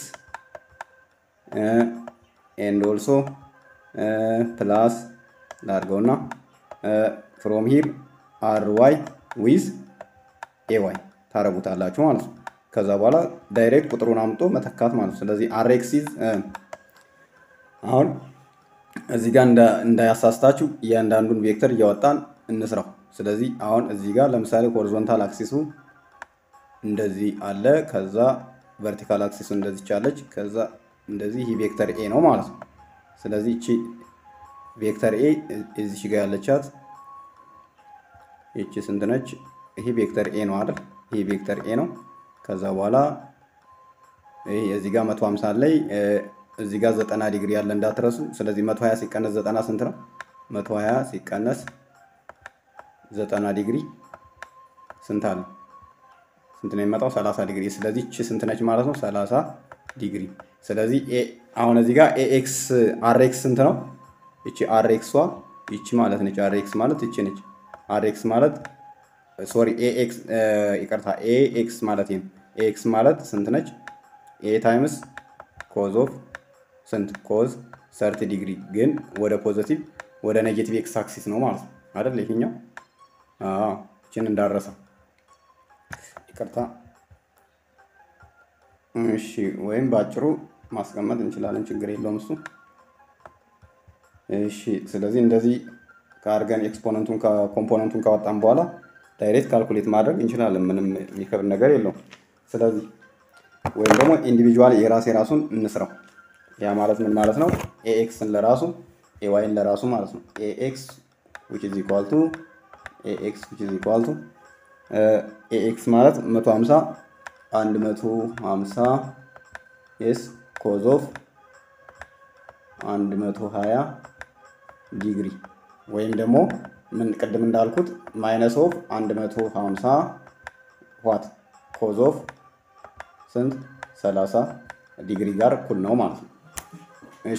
ኤንድ ኦልሶ ፕላስ ላድርገውና ፍሮም ሂር አር ዋይ ዊዝ ኤ ዋይ ታረጉታላችሁ ማለት ነው። ከዛ በኋላ ዳይሬክት ቁጥሩን አምጦ መተካት ማለት ነው። ስለዚህ አር ኤክስ ኢዝ አሁን እዚህ ጋር እንዳያሳስታችሁ እያንዳንዱን ቬክተር እያወጣን እንስራው። ስለዚህ አሁን እዚህ ጋር ለምሳሌ ሆሪዞንታል አክሲሱ እንደዚህ አለ። ከዛ ቨርቲካል አክሲሱ እንደዚህ ቻለች። ከዛ እንደዚህ ይህ ቬክተር ኤ ነው ማለት ነው። ስለዚህ እቺ ቬክተር ኤ እዚች ጋር ያለቻት ይቺ ስንት ነች? ይሄ ቬክተር ኤ ነው አይደል? ይሄ ቬክተር ኤ ነው። ከዛ በኋላ ይሄ እዚህ ጋር 150 ላይ እዚህ ጋር 90 ዲግሪ ያለ እንዳትረሱ። ስለዚህ 120 ሲቀነስ 90 ስንት ነው? 120 ሲቀነስ 90 ዲግሪ ስንት አለ? ስንት ነው የሚመጣው? 30 ዲግሪ። ስለዚህ እቺ ስንት ነች ማለት ነው? 30 ዲግሪ። ስለዚህ አሁን እዚህ ጋር ኤኤክስ አርኤክስ ስንት ነው? እቺ አርኤክሷ ይቺ ማለት ነች። አርኤክስ ማለት ይቺ ነች። አርኤክስ ማለት ሶሪ ኤኤክስ ይቅርታ፣ ኤኤክስ ማለት ነው። ኤኤክስ ማለት ስንት ነች? ኤ ታይምስ ኮዝ ኦፍ ስንት ኮዝ ሰርቲ ዲግሪ ግን ወደ ፖዘቲቭ ወደ ኔጌቲቭ ኤክስ አክሲስ ነው ማለት ነው አይደል? ይሄኛው አዎ፣ እችን እንዳረሳ ይቅርታ። እሺ፣ ወይም በአጭሩ ማስቀመጥ እንችላለን፣ ችግር የለውም እሱ። እሺ፣ ስለዚህ እንደዚህ ከአርገን ኤክስፖነንቱን ኮምፖነንቱን ካወጣን በኋላ ዳይሬክት ካልኩሌት ማድረግ እንችላለን። ምንም የሚከብድ ነገር የለውም። ስለዚህ ወይም ደግሞ ኢንዲቪጁዋል የራስ የራሱን እንስራው። ያ ማለት ምን ማለት ነው? ኤኤክስን ለራሱ ኤዋይን ለራሱ ማለት ነው። ኤኤክስ ዊች ኢዝ ኢኳል ቱ ኤኤክስ ዊች ኢዝ ኢኳል ቱ ኤኤክስ ማለት 150 150 ኤስ ኮዝ ኦፍ 120 ዲግሪ ወይም ደግሞ ምን ቅድም እንዳልኩት ማይነስ ኦፍ 150 ዋት ኮዝ ኦፍ ስንት 30 ዲግሪ ጋር እኩል ነው ማለት ነው። እሺ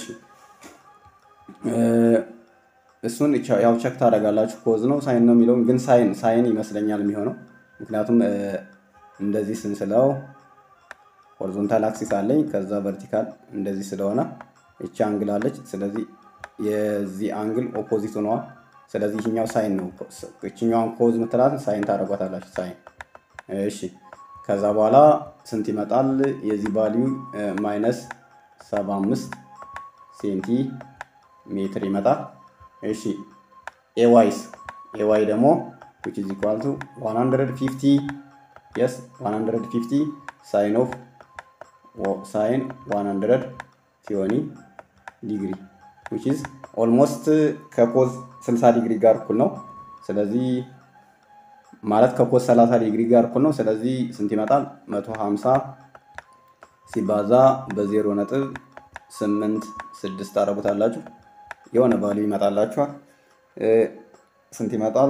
እሱን ያው ቸክ ታደርጋላችሁ። ኮዝ ነው ሳይን ነው የሚለውን ግን ሳይን ሳይን ይመስለኛል የሚሆነው ምክንያቱም እንደዚህ ስንስለው ሆሪዞንታል አክሲስ አለኝ ከዛ ቨርቲካል እንደዚህ ስለሆነ እቺ አንግል አለች። ስለዚህ የዚህ አንግል ኦፖዚት ሆነዋል። ስለዚህ ይህኛው ሳይን ነው። እችኛዋን ኮዝ ምትላትን ሳይን ታደርጓታላችሁ። ሳይን እሺ። ከዛ በኋላ ስንት ይመጣል? የዚህ ቫሊዩ ማይነስ 75 ሴንቲ ሜትር ይመጣል። እሺ ኤዋይስ ኤዋይ ደግሞ which is equal to 150 yes 150 ሳይን ኦፍ ሳይን 100 ሲሆኒ ዲግሪ which is ኦልሞስት ከኮዝ 60 ዲግሪ ጋር እኩል ነው። ስለዚህ ማለት ከኮዝ 30 ዲግሪ ጋር እኩል ነው። ስለዚህ ስንት ይመጣል? 150 ሲባዛ በዜሮ ነጥብ ስምንት ስድስት ታደርጉታላችሁ የሆነ ቫልዩ ይመጣላችኋል። ስንት ይመጣል?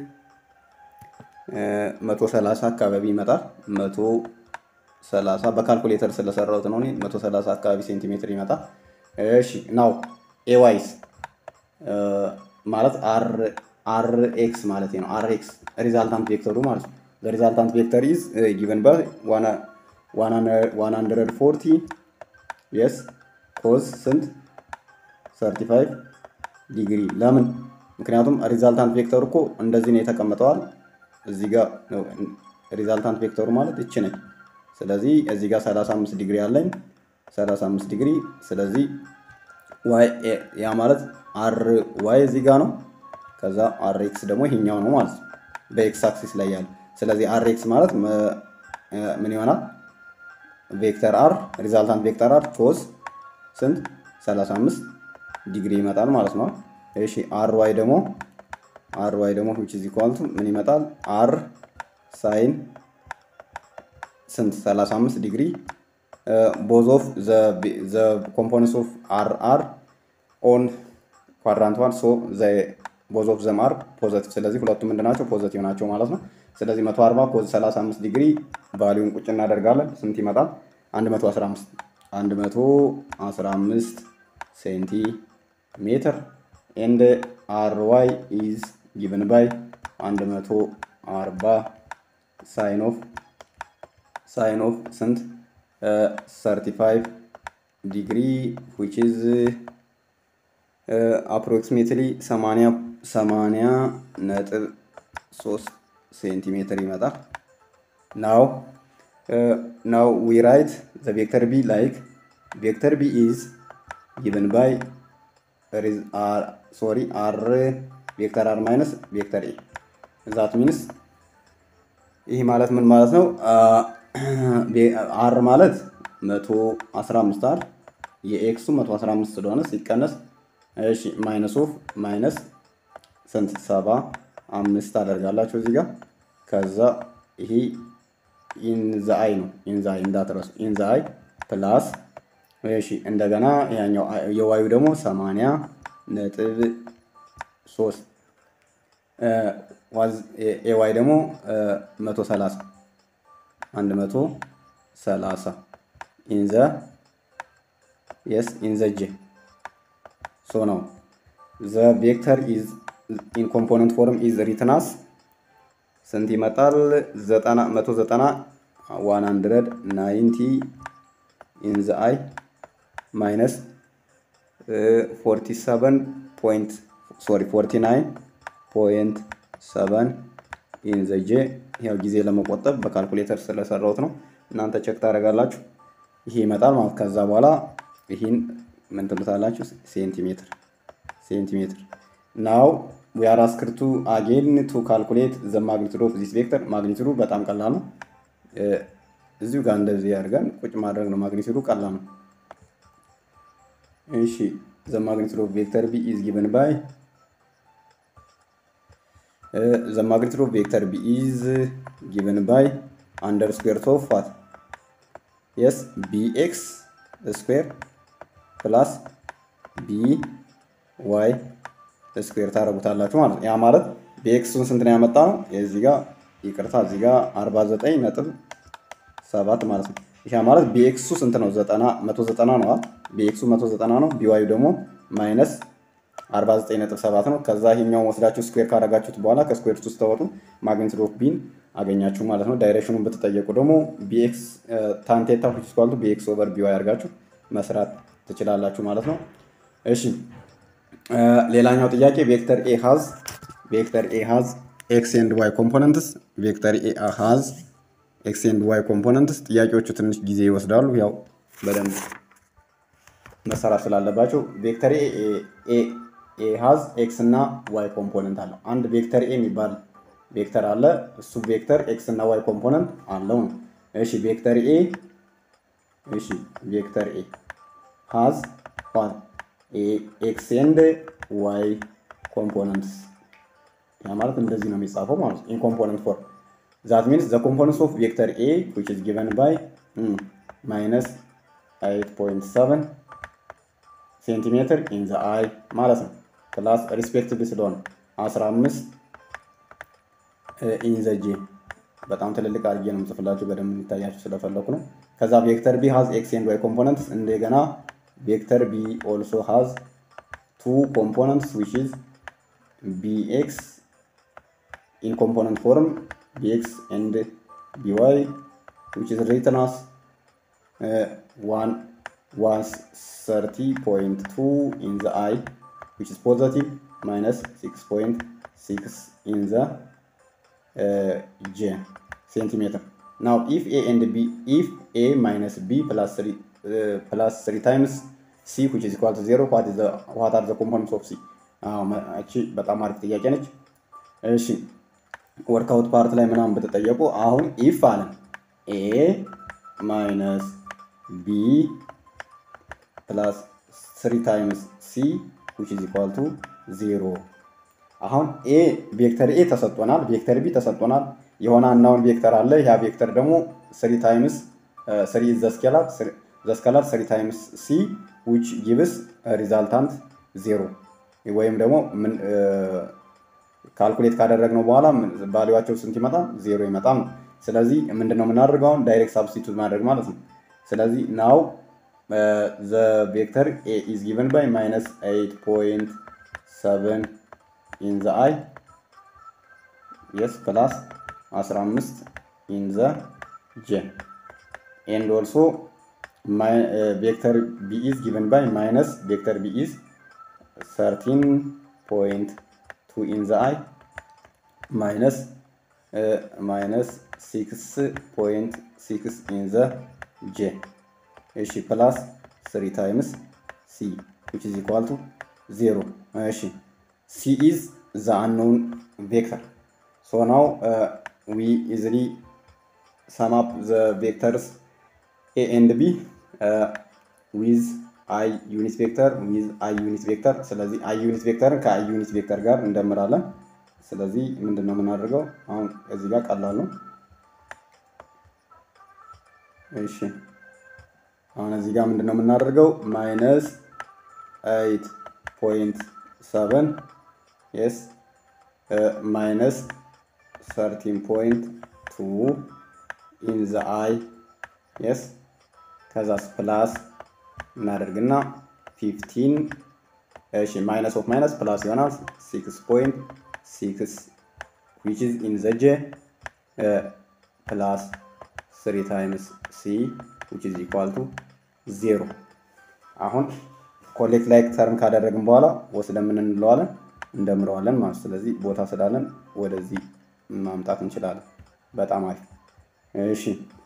መቶ ሰላሳ አካባቢ ይመጣል። መቶ ሰላሳ በካልኩሌተር ስለሰራሁት ነው። መቶ ሰላሳ አካባቢ ሴንቲሜትር ይመጣል። እሺ ናው ኤዋይስ ማለት አር አር ኤክስ ማለት ነው። አር ኤክስ ሪዛልታንት ቬክተሩ ማለት ነው። ሪዛልታንት ቬክተር ኢዝ ጊቨን ባይ ዋን ሀንድረድ ፎርቲ የስ ኮዝ ስንት 35 ዲግሪ ለምን? ምክንያቱም ሪዛልታንት ቬክተሩ እኮ እንደዚህ ነው የተቀመጠዋል። እዚህ ጋር ሪዛልታንት ቬክተሩ ማለት እች ነች። ስለዚህ እዚህ ጋር 35 ዲግሪ አለኝ 35 ዲግሪ። ስለዚህ ዋይ ያ ማለት አር ዋይ እዚህ ጋር ነው። ከዛ አር ኤክስ ደግሞ ይሄኛው ነው ማለት ነው በኤክስ አክሲስ ላይ ያለ። ስለዚህ አር ኤክስ ማለት ምን ይሆናል? ቬክተር አር ሪዛልታንት ቬክተር አር ኮዝ ስንት 35 ዲግሪ ይመጣል ማለት ነው። እሺ አር ዋይ ደግሞ አር ዋይ ደግሞ which is equal to ምን ይመጣል? አር ሳይን ስንት 35 ዲግሪ ቦዝ ኦፍ ዘ ኮምፖነንትስ ኦፍ አር አር ኦን ኳድራንት ዋን ሶ ዘ ቦዝ ኦፍ ዘም አር ፖዘቲቭ። ስለዚህ ሁለቱም ምንድን ናቸው? ፖዘቲቭ ናቸው ማለት ነው። ስለዚህ 140 ኮዝ 35 ዲግሪ ቫሊዩን ቁጭ እናደርጋለን። ስንት ይመጣል? 115 115 ሴንቲሜትር ኤንድ አር ዋይ ኢዝ ጊቨን ባይ 140 ሳይን ኦፍ ሳይን ኦፍ ስንት 35 ዲግሪ ዊች ኢዝ አፕሮክሲሜትሊ 80 80 ነጥብ 3 ሴንቲሜትር ይመጣል። ናው ናው ዊ ራይት ዘ ቬክተር ቢ ላይክ ቬክተር ቢ ኢዝ ጊቨን ባይ ሶሪ አር ቬክተር አር ማይነስ ቬክተር ኤ ዛት ሚንስ ይህ ማለት ምን ማለት ነው? አር ማለት መቶ አስራ አምስት አር የኤክሱ መቶ አስራ አምስት ስለሆነ ሲቀነስ እሺ ማይነስ ኦፍ ማይነስ ስንት ሰባ አምስት ታደርጋላችሁ እዚህ ጋር ከዛ ይሄ ኢንዘ አይ ነው። ኢንዘ አይ እንዳትረሱ። ኢንዘ አይ ፕላስ እሺ፣ እንደገና ያኛው የዋዩ ደግሞ ሰማንያ ነጥብ ሶስት ኤዋይ ደግሞ መቶ ሰላሳ አንድ መቶ ሰላሳ ኢንዘ የስ ኢንዘ ጄ ሶ ነው ዘ ቬክተር ኢዝ ኢን ኮምፖነንት ፎርም ኢዝ ሪትናስ ስንት ይመጣል? ዘጠና መቶ ዘጠና ዋን ሀንድረድ ናይንቲ ኢንዘ አይ ማይነስ ፎርቲ ሰቨን ፖይንት ሶሪ ፎርቲ ናይን ፖይንት ሰቨን ኢንዘ ጄ ያው ጊዜ ለመቆጠብ በካልኩሌተር ስለሰራሁት ነው። እናንተ ቼክ ታደርጋላችሁ። ይሄ ይመጣል ማለት ከዛ በኋላ ይህን ምን ትሉታላችሁ? ሴንቲሜትር ሴንቲሜትር ናው ዊ አር አስክድ ቱ አጌን ቱ ካልኩሌት ዘ ማግኒቱድ ኦፍ ዚስ ቬክተር። ማግኒቱዱ በጣም ቀላል ነው። እዚሁ ጋር እንደዚህ አድርገን ቁጭ ማድረግ ነው። ማግኒቱዱ ቀላል ነው። እሺ ዘ ማግኒቱድ ኦፍ ቬክተር ቢ ኢዝ ጊቨን ባይ ዘ ማግኒቱድ ኦፍ ቬክተር ቢ ኢዝ ጊቨን ባይ አንደር ስኩዌር ኦፍ ዋት የስ ቢ ኤክስ ስኩዌር ፕላስ ቢ ዋይ ስኩዌር ታደርጉታላችሁ ማለት ነው። ያ ማለት ቢኤክሱን ስንት ነው ያመጣ ነው? የዚህ ጋር ይቅርታ፣ እዚህ ጋር 49 ነጥብ ሰባት ማለት ነው። ይሄ ማለት ቢኤክሱ ስንት ነው? 90 190 ነው። ቢኤክሱ 190 ነው። ቢዋዩ ደግሞ ማይነስ 49 ነጥብ ሰባት ነው። ከዛ ይሄኛውን ወስዳችሁ ስኩዌር ካደረጋችሁት በኋላ ከስኩዌር ውስጥ ተወጡ ማግኒቱድ ኦፍ ቢን አገኛችሁ ማለት ነው። ዳይሬክሽኑን ብትጠየቁ ደግሞ ቢኤክስ ታንቴታ ዊች ኢዝ ኢኳል ቱ ቢኤክስ ኦቨር ቢዋይ አድርጋችሁ መስራት ትችላላችሁ ማለት ነው። እሺ ሌላኛው ጥያቄ ቬክተር ኤ ሃዝ ቬክተር ኤ ሃዝ ኤክስ ኤንድ ዋይ ኮምፖነንትስ ቬክተር ኤ ሃዝ ኤክስ ኤንድ ዋይ ኮምፖነንትስ። ጥያቄዎቹ ትንሽ ጊዜ ይወስዳሉ፣ ያው በደንብ መሰራት ስላለባቸው። ቬክተር ኤ ኤ ሃዝ ኤክስ እና ዋይ ኮምፖነንት አለው። አንድ ቬክተር ኤ የሚባል ቬክተር አለ። እሱ ቬክተር ኤክስ እና ዋይ ኮምፖነንት አለው ነው። እሺ ቬክተር ኤ እሺ ቬክተር ኤ ሃዝ ዋት ኤክስ ኤንድ ዋይ ኮምፖነንትስ ያ ማለት እንደዚህ ነው የሚጻፈው ማለት ነው። ኢን ኮምፖነንት ፎር ዛት ሚንስ ዘ ኮምፖነንትስ ኦፍ ቬክተር ኤ ዊች ኢዝ ጊቨን ባይ ማይነስ 8.7 ሴንቲሜትር ኢን ዘ አይ ማለት ነው። ፕላስ ሪስፔክቲቭ ስለሆነ 15 ኢን ዘ ጄ በጣም ትልልቅ አድርጌ ነው የምጽፍላችሁ በደንብ እንዲታያችሁ ስለፈለኩ ነው። ከዛ ቬክተር ቢ ሃዝ ኤክስ ኤንድ ዋይ ኮምፖነንትስ እንደገና ቬክተር ቢ ኦልሶ ሃዝ ቱ ኮምፖነንትስ ዊች ኢዝ ቢኤክስ ኢን ኮምፖነንት ፎርም ቢኤክስ ኤንድ ቢዋይ ዊች ኢዝ ሪትን አስ ዋን ዋን ሰርቲ ፖይንት ቱ ኢን ዘ አይ ዊች ኢዝ ፖዘቲቭ ማይነስ ሲክስ ፖይንት ሲክስ ኢን ዘ ጄ ሴንቲሜትር ናው ኢፍ ኤ ኤንድ ቢ ኢፍ ኤ ማይነስ ቢ ፕላስ ስሪ ፕላስ ስሪ ታይምስ ሲ ዊች ኢዝ ኢኳል ቱ ዜሮ ዋት አር ዘ ኮምፖነንትስ ኦፍ ሲ። እቺ በጣም አሪፍ ጥያቄ ነች። እሺ ወርክአውት ፓርት ላይ ምናምን ብትጠየቁ አሁን ኢፍ አለን ኤ ማይነስ ቢ ፕላስ ስሪ ታይምስ ሲ ዊች ኢዝ ኢኳል ቱ ዜሮ። አሁን ኤ ቬክተር ኤ ተሰጥቶናል፣ ቬክተር ቢ ተሰጥቶናል። የሆነ አናውን ቬክተር አለ። ያ ቬክተር ደግሞ ስሪ ታይምስ ስሪ ዘ ስኬላር ዘ ስኬላር ስሪ ታይምስ ሲ ዊች ጊቭስ ሪዛልታንት ዜሮ ወይም ደግሞ ካልኩሌት ካደረግነው በኋላ ቫሊዋቸው ስንት ይመጣል? ዜሮ ይመጣል ነው። ስለዚህ ምንድን ነው የምናደርገው? አሁን ዳይሬክት ሳብስቲቱት ማድረግ ማለት ነው። ስለዚህ ናው ዘ ቬክተር ኤ ኢዝ ጊቨን ባይ ማይነስ ኤይት ፖይንት ሰቨን ኢን ዘ አይ የስ ፕላስ 15 ኢን ዘ ጄ ኤንድ ኦልሶ ቬክተር ቢ ኢዝ ጊቨን ባይ ማይነስ ቬክተር ቢ ኢዝ 13.2 ኢን ዘ አይ ማይነስ ማይነስ 6.6 ኢን ዘ ጄ እሺ ፕላስ 3 ታይምስ ሲ ዊች ኢዝ ኢኳል ቱ ዜሮ እሺ ሲ ኢዝ ዘ አንኖን ቬክተር ሶ ናው ዊ ኢዝሊ ሰም አፕ ዘ ቬክተርስ ኤ ኤንድ ቢ ዊዝ አይ ዩኒት ቬክተር ዊዝ አይ ዩኒት ቬክተር። ስለዚህ አይ ዩኒት ቬክተርን ከአይ ዩኒት ቬክተር ጋር እንደምራለን። ስለዚህ ምንድን ነው የምናደርገው? አሁን እዚህ ጋር ቀላል ነው። እሺ አሁን እዚህ ጋር ምንድን ነው የምናደርገው? ማይነስ ኤይት ፖይንት ሰቨን የስ ማይነስ ሰርቲን ፖይንት ቱ ኢን ዘ አይ የስ ከዛስ ፕላስ እናደርግና ፊፍቲን እሺ ማይነስ ኦፍ ማይነስ ፕላስ ይሆናል ሲክስ ፖይንት ሲክስ ዊች ኢዝ ኢን ዘ ጄ ፕላስ ስሪ ታይምስ ሲ ዊች ኢዝ ኢኳል ቱ ዜሮ። አሁን ኮሌክት ላይክ ተርም ካደረግን በኋላ ወስደን ምን እንለዋለን እንደምረዋለን ማለት ስለዚህ ቦታ ስላለን ወደዚህ ማምጣት እንችላለን። በጣም አሪፍ እሺ።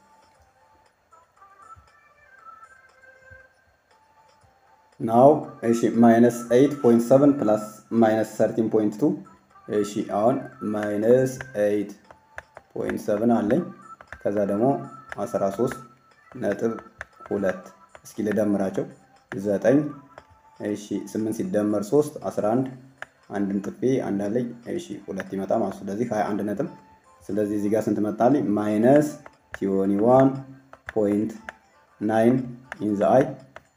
ናው እሺ ማይነስ 8.7 ፕላስ ማይነስ 13.2 እሺ አሁን ማይነስ 8.7 አለኝ ከዛ ደግሞ 13 ነጥብ ሁለት እስኪ ልደምራቸው 9 እሺ 8 ሲደመር 3 11 አንድን ጥፌ አንድ አለኝ እሺ ሁለት ይመጣ ማለት ስለዚህ 21 ነጥብ ስለዚህ እዚህ ጋር ስንት መጣልኝ ማይነስ ቲዮኒ ዋን ፖይንት ናይን ኢን ዘ አይ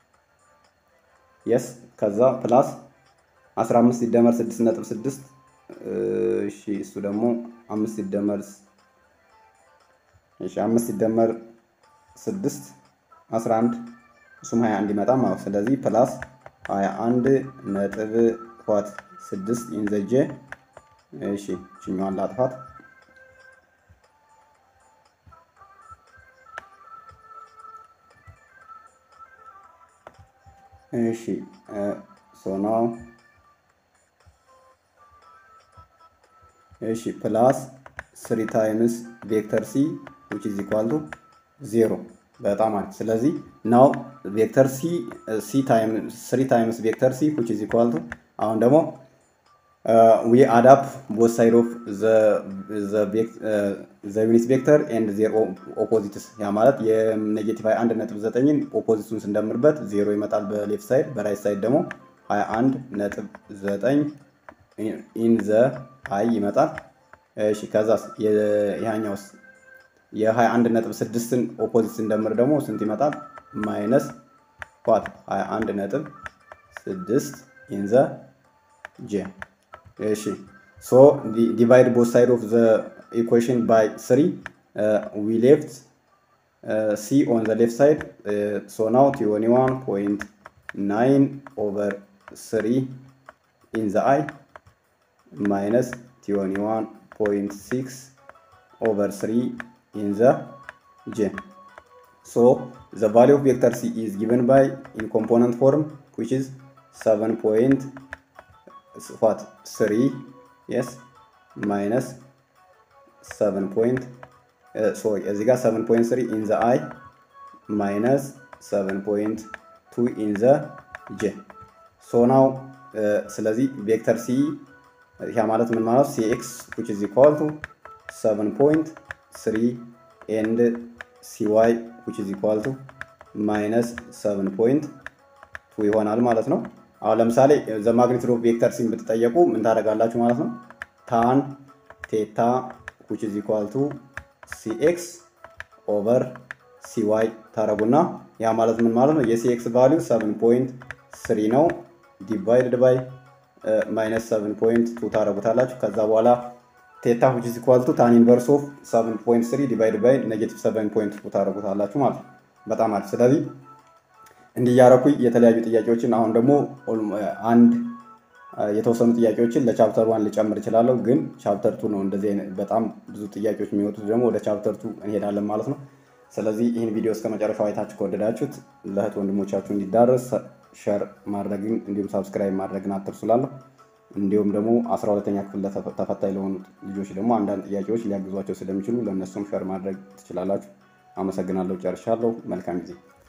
የስ ከዛ ፕላስ 15 ሲደመር 6 ነጥብ 6 እሺ እሱ ደግሞ 5 ሲደመር እሺ 5 ሲደመር 6 11 እሱም 21 ይመጣ ማለት ስለዚህ ፕላስ 21 ነጥብ ኳት 6 ኢንዘጀ እሺ ችኛዋን ላጥፋት እሺ ሶ ናው እሺ ፕላስ ስሪ ታይምስ ቬክተር ሲ ዊች ኢዝ ኢኳል ቱ ዜሮ በጣም አሪፍ። ስለዚህ ናው ቬክተር ሲ ሲ ታይም ስሪ ታይምስ ቬክተር ሲ ዊች ኢዝ ኢኳል ቱ አሁን ደግሞ ዊ አድ አፕ ቦት ሳይድ ኦፍ ዘ ዩኒት ቬክተር ኤንድ ዜር ኦፖዚትስ ያ ማለት የኔጌቲቭ 21 ነጥብ ዘጠኝን ኦፖዚቱን ስንደምርበት ዜሮ ይመጣል በሌፍት ሳይድ፣ በራይት ሳይድ ደግሞ 21 ነጥብ ዘጠኝ ኢን ዘ አይ ይመጣል። እሺ ከዛስ ይሄኛውስ የ21 ነጥብ ስድስትን ኦፖዚት ስንደምር ደግሞ ስንት ይመጣል? ማይነስ ኳት 21 ነጥብ ስድስት ኢን ዘ ጄ እሺ ሶ ዲቫይድ ቦት ሳይድ ኦፍ ዘ ኢኩዌሽን ባይ ስሪ ዊ ሌፍት ሲ ኦን ዘ ሌፍት ሳይድ ሶ ናው ቲዮኒ ዋን ፖይንት ናይን ኦቨር ስሪ ኢን ዘ አይ ማይነስ ቲዮኒ ዋን ፖይንት ሲክስ ኦቨር ስሪ ኢን ዘ ጄ ሶ ዘ ቫሊው ኦፍ ቬክተር ሲ ኢዝ ጊቨን ባይ ኢን ኮምፖነንት ፎርም ዊች ኢዝ ሰቨን ፖይንት what 3 yes minus 7 point uh, sorry እዚህ ጋር 7.3 in the i minus 7.2 in the j so now uh, ስለዚህ ቬክተር ሲ ያ ማለት ምን ማለት cx which is equal to 7.3 and cy which is equal to minus 7.2 ይሆናል ማለት ነው። አሁን ለምሳሌ ዘ ማግኒቱድ ኦፍ ቬክተር ሲን ብትጠየቁ ምን ታደርጋላችሁ ማለት ነው? ታን ቴታ ዊች ኢዝ ኢኳል ቱ ሲኤክስ ኦቨር ሲዋይ ታደረጉና ያ ማለት ምን ማለት ነው? የሲኤክስ ቫሊዩ 7 ፖይንት ስሪ ነው ዲቫይድድ ባይ ማይነስ 7 ፖይንት ቱ ታደረጉታላችሁ። ከዛ በኋላ ቴታ ዊች ኢዝ ኢኳል ቱ ታን ኢንቨርስ ኦፍ 7 ፖይንት ስሪ ዲቫይድ ባይ ኔጌቲቭ 7 ፖይንት ቱ ታደረጉታላችሁ ማለት ነው። በጣም አሪፍ። ስለዚህ እንዲያረኩኝ የተለያዩ ጥያቄዎችን አሁን ደግሞ አንድ የተወሰኑ ጥያቄዎችን ለቻፕተር ዋን ልጨምር እችላለሁ። ግን ቻፕተር ቱ ነው እንደዚህ በጣም ብዙ ጥያቄዎች የሚወጡት ደግሞ ወደ ቻፕተር ቱ እንሄዳለን ማለት ነው። ስለዚህ ይህን ቪዲዮ እስከ መጨረሻው አይታችሁ ከወደዳችሁት ለእህት ወንድሞቻችሁ እንዲዳረስ ሸር ማድረግን እንዲሁም ሳብስክራይብ ማድረግን አትርሱላለሁ። እንዲሁም ደግሞ አስራ ሁለተኛ ክፍል ተፈታኝ ለሆኑት ልጆች ደግሞ አንዳንድ ጥያቄዎች ሊያግዟቸው ስለሚችሉ ለእነሱም ሸር ማድረግ ትችላላችሁ። አመሰግናለሁ። ጨርሻለሁ። መልካም ጊዜ